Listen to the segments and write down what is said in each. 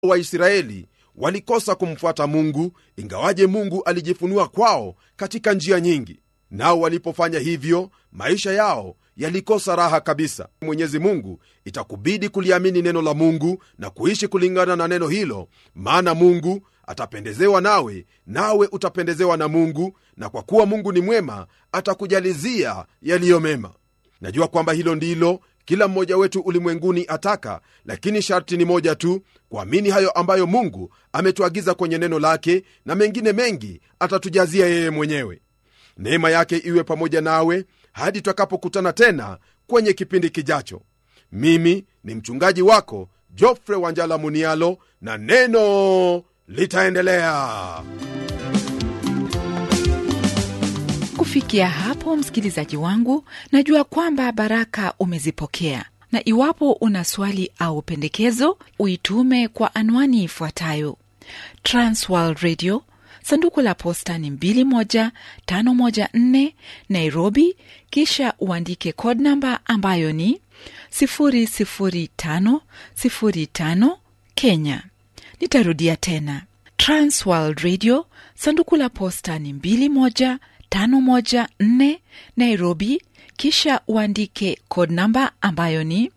waisraeli walikosa kumfuata mungu ingawaje mungu alijifunua kwao katika njia nyingi nao walipofanya hivyo maisha yao yalikosa raha kabisa mwenyezi mungu itakubidi kuliamini neno la mungu na kuishi kulingana na neno hilo maana mungu atapendezewa nawe nawe utapendezewa na mungu na kwa kuwa mungu ni mwema atakujalizia yaliyo mema najua kwamba hilo ndilo kila mmoja wetu ulimwenguni ataka lakini sharti ni moja tu kuamini hayo ambayo mungu ametuagiza kwenye neno lake na mengine mengi atatujazia yeye mwenyewe neema yake iwe pamoja nawe hadi tutakapokutana tena kwenye kipindi kijacho mimi ni mchungaji wako jofre wanjala munialo na neno litaendelea kufikia hapo msikilizaji wangu najua kwamba baraka umezipokea na iwapo una swali au pendekezo uitume kwa anwani ifuatayo transworld radio sanduku la posta ni 21514 nairobi kisha uandike code namba ambayo ni 00505 kenya nitarudia tena transworld radio sanduku la posta ni 21514 nairobi kisha uandike code namba ambayo ni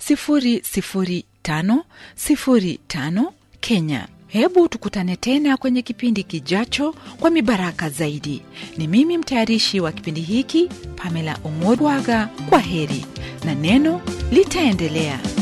00505 kenya hebu tukutane tena kwenye kipindi kijacho kwa mibaraka zaidi ni mimi mtayarishi wa kipindi hiki pamela omodwaga kwa heri na neno litaendelea